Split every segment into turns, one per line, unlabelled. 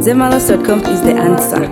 Zemalos.com is the answer.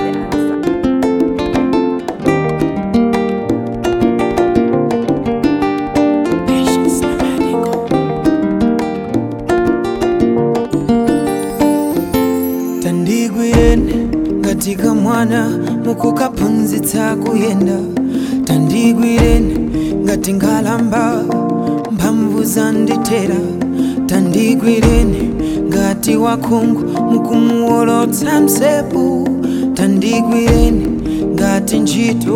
tandigwireni ngatika mwana mukukaphunzitsa kuyenda tandigwireni ngati nkhalamba mphamvu zandithera tandigwireni ngati wakhungu mukumuwolotsa msewu tandigwireni ngati ntchito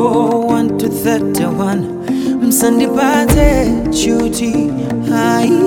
1-31 msandipatse chuti ayi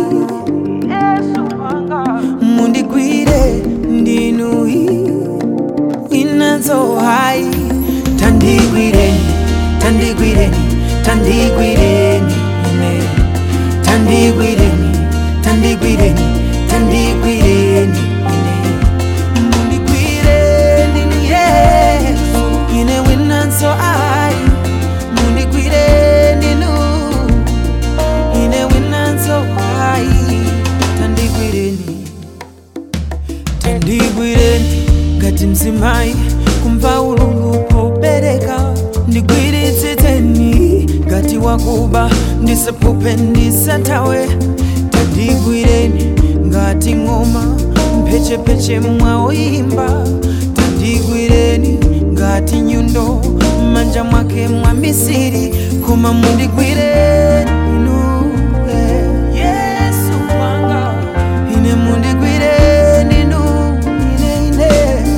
mundigwire ndinuyi inazo hai tandigwireni tandigwireni tandigwireni ine tandigwireni tandigwireni tandigwireni ine mundigwire ndinu yesu ine winazo ai mundigwire ndinu ine winazo ai tandigwireni tandigwireni ngati mzimayi kumva ululu pobereka ndigwiritsitseni ngati wakuba ndisaphuphe ndisathawe tandigwireni ngati ng'oma mphechepeche mwaoyimba tandigwireni ngati nyundo m'manja mwake mwa misiri koma mundigwireni inu eh, yesu wanga ine mundigwireni inu ine ine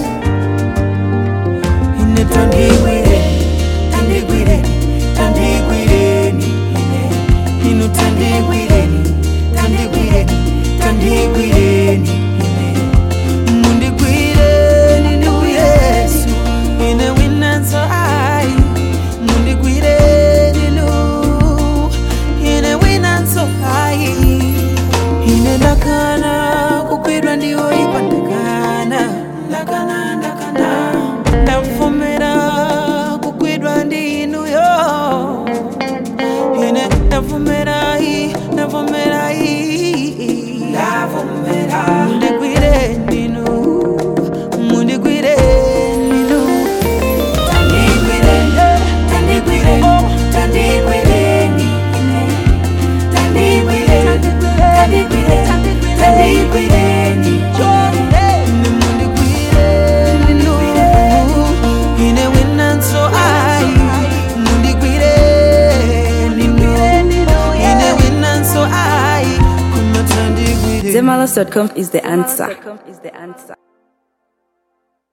ine tandigwireni tandigwireni tandigwireni ine inu tandigwireni tandigwireni tandigwireni ine mundigwireni inu yesu ine winanso ai mundigwireni inu ine winanso ai ine ndakana kugwidwa ndiwo ipa ndakana ndakana ndakana ndavomera kugwidwa ndi inuyo ine ndavomera i ndavomera i ndavomera mundigwire ndinu mundigwire ndinu tandigwireni tandigwireni tandigwireni tandigwireni tandigwireni tandigwireni mundigwireni ndinu ine winanso ai mundigwireni ndinu ine winanso ai kumatandigwireni
Zemalos.com is the answer.